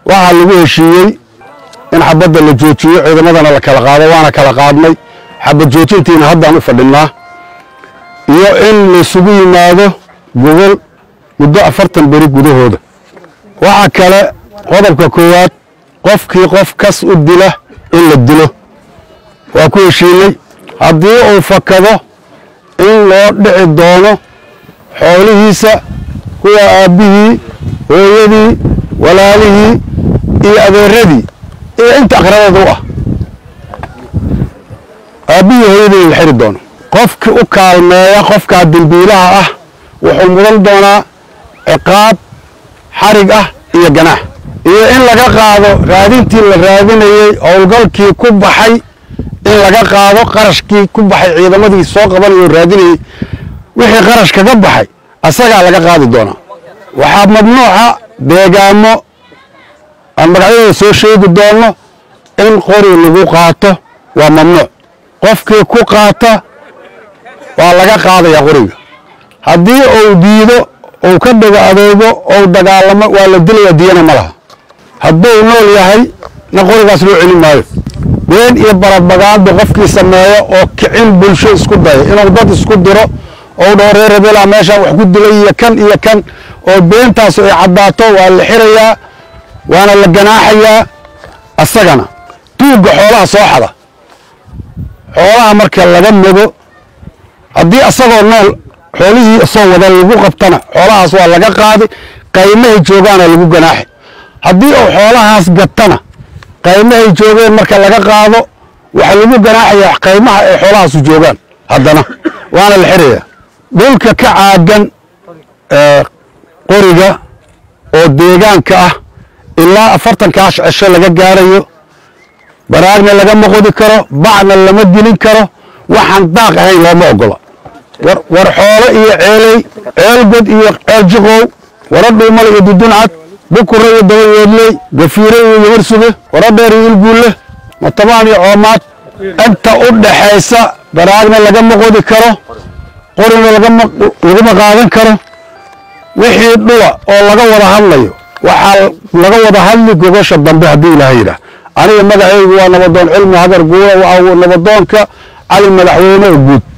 waxaa lagu heshiiyey in xabadda la joojiyo ciidamadana la kala qaado waana kala qaadnay xabad joojintiina haddaan u fadhinnaa iyo in laysugu yimaado gogol muddo afartan beri gudahooda waxaa kale qodobka koowaad qofkii qof kas u dila in la dilo waa ku heshiinay haddii uu fakado in loo dhici doono xoolihiisa kuwa aabbihii hooyadii walaalihii iyo adeeradii iyo inta aqrabada u ah aabbihii hooyadii la xiri doono qofkii u kaalmeeya qofkaa dembiilaha ah wuxuu mudan doonaa ciqaab xarig ah iyo ganaax iyo in laga qaado raadintii la raadinayey howlgalkii ku baxay in laga qaado qarashkii ku baxay ciidamadii soo qabanayoo raadinayey wixii qarash kaga baxay asagaa laga qaadi doonaa waxaa mamnuuca deegaamo aan magacyadooda soo sheegi doonno in qori lagu qaato waa mamnuuc qofkii ku qaata waa laga qaadayaa qoriga haddii uu diido uu ka dhago adeego ou dagaalamo waa la dilaya diyana ma laha hadduu nool yahay na qorigaas loo celin maayo been iyo barabagaando qofkii sameeyo oo kicin bulsho isku daya inuu dad isku diro ou dhaho reer rabeela meeshaan wax ku dilay iyo kan iyo kan oo beentaasu ay caddaato waa la xirayaa waana la ganaaxayaa asagana duugga xoolaha soo xada xoolaha marka laga mogo haddii asagoo nool xoolihii isoo wada lagu qabtana xoolahaas waa laga qaadi qaymahay joogaana lagu ganaaxi haddii uu xoolahaas gatana qaymahay joogeen marka laga qaado waxaa lagu ganaaxayaa qaymaha ay xoolahaasu joogaan haddana waana la xirayaa dhulka ka caagan qoriga oo deegaanka ah ilaa afartankaa cesho laga gaarayo baraagna lagama qodi karo bacna lama gelin karo waxaan daaq ahayn looma ogola war xoolo iyo ceeley ceelgod iyo ceel jiqow wara dhuumal iyo duduncad bukure iyo dabayeedley gafiire iyo yabarsuge wara dheer iyo ilguulle matabaan iyo coomaad inta u dhaxaysa baraagna lagama qodi karo qorina lagama qaadan karo wixii dhula oo laga wada hadlayo waxaa laga wada hadli gogosha dambe haddii ilaahay yidhaah aniga magacaygu waa nabadoon cilmi hagar guura waa nabadoonka cali madaxweyne oo guud